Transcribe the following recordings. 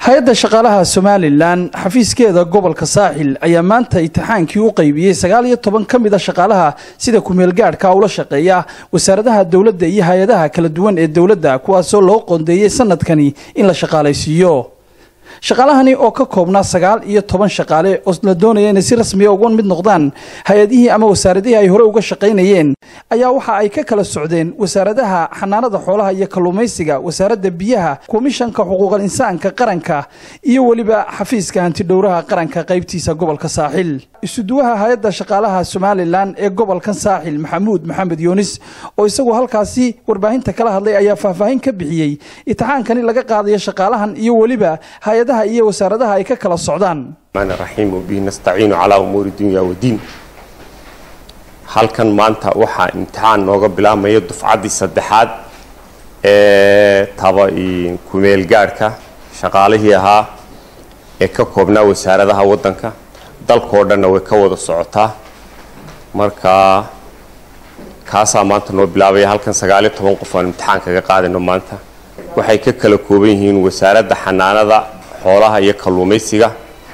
hay-adda shaqaalaha somalilan xafiiskeeda gobolka saaxil ayaa maanta imtixaankii u qaybiyey sagaal iyo toban ka mid a shaqaalaha sida ku-meelgaadhka ula shaqeeya wasaaradaha dowladda iyo hay-adaha kala duwan ee dowladda kuwaasoo loo qoondeeyey sanadkani in la shaqaalaysiiyo shaqaalahani oo ka koobnaa sagaal iyo toban shaqaale oo la doonaya inay si rasmiya uga mid noqdaan hay-adihii ama wasaaradihii ay hore uga shaqaynayeen ayaa waxa ay ka kala socdeen wasaaradaha xanaanada xoolaha iyo kalluumaysiga wasaaradda biyaha komishanka xuquuqal insaanka qaranka iyo weliba xafiiska hantidhowraha qaranka qaybtiisa gobolka saaxil isuduwaha hay-adda shaqaalaha somalilan ee gobolkan saaxil maxamuud maxamed yuunis oo isagu halkaasi warbaahinta kala hadlay ayaa faahfaahin ka bixiyey imtixaankani laga qaadayo shaqaalahan iyo weliba hay-adaha iyo wasaaradaha ay ka kala socdaan raxiim wabihi nastaciinu calaa umuuri dunya wadiin halkan maanta waxaa imtixaan nooga bilaabmaya dufcaddii saddexaad ee taba ku-meelgaadhka shaqaalihii ahaa ee ka koobnaa wasaaradaha waddanka dalkao dhanna way ka wada socotaa marka kaasaa maanta noo bilaabaya halkan sagaaliyo toban qof aan imtixaan kaga qaadayno maanta waxay ka kala kooban yihiin wasaaradda xanaanada xoolaha iyo kalluumaysiga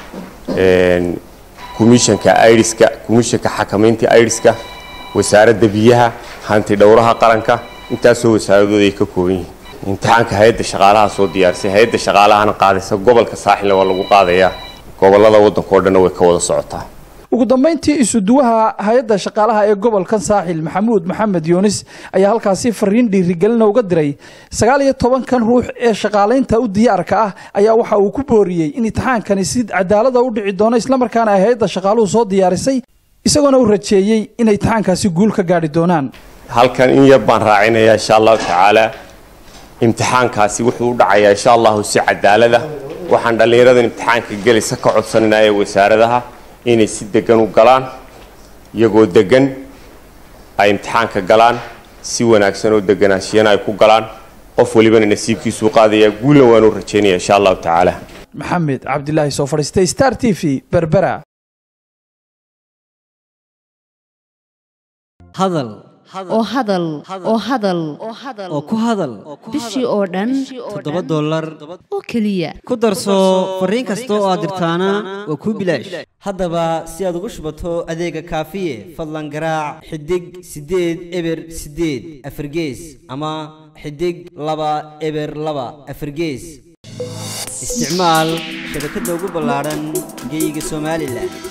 komishanka idiska komishanka xakamaynta idiska wasaaradda biyaha hanti dhowraha qaranka intaasoo wasaaradooda ay ka kooban yihiin imtixaanka hay-adda shaqaalaha soo diyaarisay hay-adda shaqaalahana qaadaysa gobolka saaxilna waa lagu qaadayaa gobolada waddanka oo dhanna way ka wada socotaa ugu dambayntii isuduwaha hay-adda shaqaalaha ee gobolkan saaxil maxamuud maxamed yuunis ayaa halkaasi fariin dhiirigelina uga diray sagaal iyo tobankan ruux ee shaqaalaynta u diyaarka ah ayaa waxa uu ku booriyey in imtixaankani si cadaalada u dhici doono islamarkaana ay hay-adda shaqaaluhu soo diyaarisay isagoona u rajeeyey inay imtixaankaasi guul ka gaadhi doonaan halkan in yar baan raacinayaa insha allahu tacaala imtixaankaasi wuxuu u dhacayaa insha allahu si cadaalada waxaan dhallinyaradan imtixaanka gelaysa ka codsananaa ee wasaaradaha inay si degan u galaan iyagoo degan ay imtixaanka galaan si wanaagsan oo deganaashiyana ay ku galaan qof walibana nasiibkiisuu qaadayaa guulna waanu rajaynaya insha allahu tacaala maxamed cabdilaahi soo fadhiistay star t v berbera hadal oo hadal oo hadal oo ku hadal bishii oo dhan toddoba dollar oo keliya ku darso fariin kasta oo aad dirtaana waa kuu bilaash haddaba si aad ugu shubato adeega kaafiye fadlan garaac xidig siddeed eber siddeed afargees ama xidig laba eber laba afargees isticmaal shabakadda ugu ballaadhan geyga somalilan